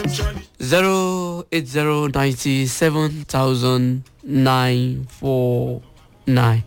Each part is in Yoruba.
zero eight zero ninety seven thousand nine four nine.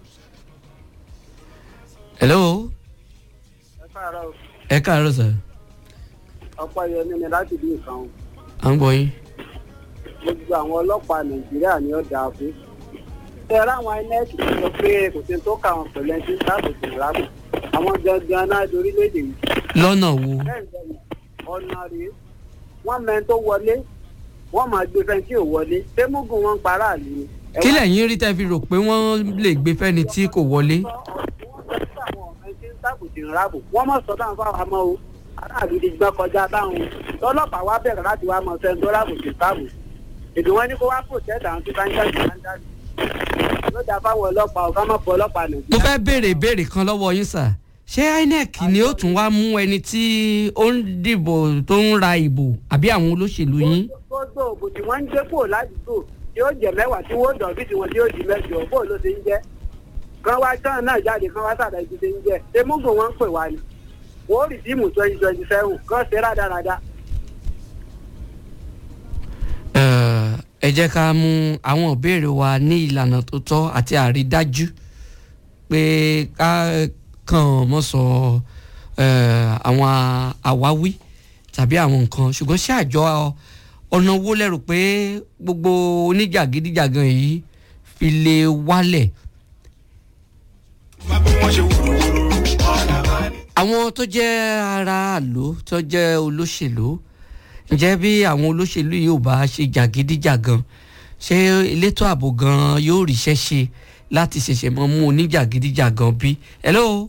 hello ẹ káàárọ̀ ẹ káàárọ̀ sir ọ̀pọ̀ yẹmi ni láti bí nǹkan o. à ń gbọ́ yín. gbogbo àwọn ọlọ́pàá nàìjíríà ni ó dáa fún. ṣé ẹ ráwọn inec tó sọ pé kò sí tó kà wọn pẹ̀lú ẹni tí sáàbù sí ìrábù àwọn gangan náà lórílẹ̀‐èdè yìí. lọ́nà wo bẹ́ẹ̀ ni ọ̀nà rèé wọ́n mẹ́ni tó wọlé wọ́n máa gbé fẹ́ni tí ò wọlé tẹ́mùgùn wọn ń para àlè ni. Ẹ kí wá lẹ́yìn rí tẹ́ fi rò pé wọ́n lè gbé fẹ́ni tí kò wọlé. sọ ọ̀rọ̀ tí wọ́n sọ sí àwọn ọ̀rẹ́ tí ń sáàbù sí ìrábù wọ́n mọ̀ sọ́dọ̀ àwọn fáwọn amọ́ o aráàlú ti gbọ́n kọjá báwọn tọ́lọ́pàá wá bẹ̀rẹ̀ láti wá mọ̀ sẹ́ni tó ráàbù sí sáàbù èdè wọn ní kó wá protect àwọn tí bá ń jáde bá ń jáde ló dáa fáwọn ọlọ́pàá ọ̀gá mọ̀ fọ ọlọ́pàá mo nàìjíríà. fẹ́ béèrè ìbéèrè kan lọ́wọ́ yín sà ṣé inec ni ó tún wá mú ẹni tí ó ń dìbò tó ń ra ìbò àbí àwọn olóṣèlú yín. gbogbo òbò tí wọ́n ń gbé kúrò ládùúgbò tí ó jẹ mẹ́wàá tí wọ́n dọ̀ bí tiwọn tí ó di mẹ́jọ bó ló ti ń jẹ́ kan wá tán náà jáde kan wá sàdá ibi tí ń jẹ́ emúgùn wọn ń pè wá ni wọ́n ó rìdíìmù twenty twenty seven kan ṣe rádaràda. Eh, ẹ jẹ́ ká mú àwọn ìbéèrè wa ní ìlànà tó tọ́ àti àrídájú pé ká kàn mọ́ sọ eh, àwọn àwáwí tàbí àwọn nǹkan ṣùgbọ́n ṣé àjọ ọ̀nà owó lẹ́rù pé gbogbo oníjàgídíjàgan yìí fi lè wálẹ̀. àwọn tó jẹ́ aráàlú tó jẹ́ olóṣèlú ǹjẹ́ bí àwọn olóṣèlú yìí ò bá ṣe jàgídíjàgan ṣé elétò ààbò gan yóò ríṣẹ́ ṣe láti ṣẹ̀ṣẹ̀ mọ́ mú oníjàgídíjàgan bí. hello.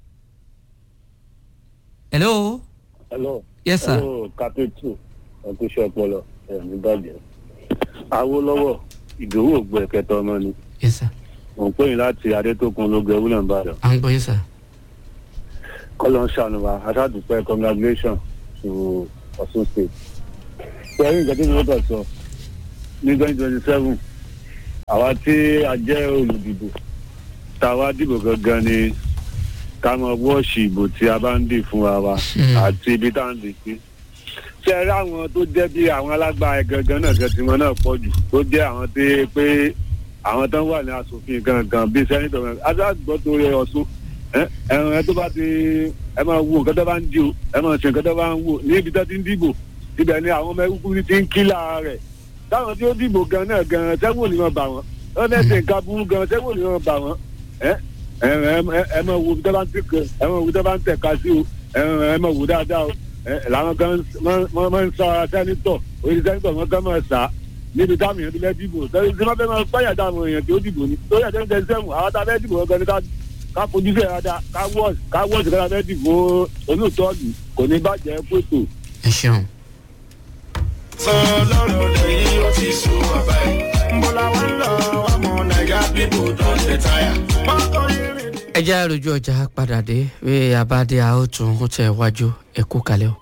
hello. hello. yes sir. hello kapitu ọkùnṣe ọpọlọ ẹmí bàjẹ́. awolowo ìdòwò ògbó ẹ̀kẹta ọmọ ni yes sir. mò ń pè yín láti adétòkun ológun ewúlẹ̀ ń bàdàn. à ń gbọ́ yín sir. kọ́lọ́ ń ṣàánú wa aṣáàdùpẹ́ congratulation to ọ̀ṣun state. pẹ̀lú nǹkan tí mo bọ̀ sọ ní twenty twenty seven àwa tí a jẹ́ olùdìbò tá a wá dìbò gangan ni ká mọ wọ́ọ̀ṣì ìbò tí a bá ń dì fún wa wa Hmm. àti ibi tá à ń dì sí. ṣé ẹ rí àwọn tó jẹ́ bí àwọn alágbára gangan náà gan tiwọn náà pọ̀ jù tó jẹ́ àwọn tí pé àwọn tó ń wà ní asòfin gangan bíi sẹ́nitọ̀ mẹ́rin adágbọ́ tó rẹ ọ̀ṣun ẹ̀rùn ẹ tó bá ti ẹ máa wo nǹkan tó bá ń di o ẹ máa ṣe nǹkan tó bá ń wò ní ibi tó ti ń dìbò ibẹ̀ ni àwọn ọmọ ẹkúkú ti ń kílà rẹ̀ táwọn tí ó dìbò gan náà gan sẹ́wọ̀n ni wọ́n bà wọ́n wọ́n fẹ́ẹ́ ṣe nǹkan burú gan sẹ́wọ̀n ni wọ́n bà wọ́n ẹ ẹ ẹ ẹ máa wo ibi tó bá ń tẹ̀ka ẹ máa wo ibi tó bá ń tẹ̀ka sí o ẹ ẹ máa wò dáadáa o ẹ làwọn kan máa máa ń sọ ara sẹ́nitọ̀ orí sẹ́nitọ̀ wọn kan máa sà níbi táwọn èèyàn ti fẹ́ dìbò sẹ́yìn tí wọ́n fẹ́ máa pẹ́yà táwọn èèyàn tí ó dìbò ní tó yẹ kí wọ́n sẹ́wọ̀n àwọn tá a fẹ́ dìbò gangan ni ká ká fojú sí ẹ̀rọ ká wọ́ọ̀sì ká wọ́ọ̀sì ká fẹ́ dìbò olóòtọ́ọ̀lù kò ní bàjẹ́ pètò. ẹ ṣeun. sọ lọ́rọ̀ lẹ́yìn ó ti sùn bàbá yìí. mo làwọn ń lọ ọmọ nàìjà bíbò tó ń ṣe táyà. mọ́tò irin ni. ẹ jẹ́ àròjù ọjà padà dé bí abáde a ó tún ó tẹ̀ wájú ẹ kú kalẹ̀ o.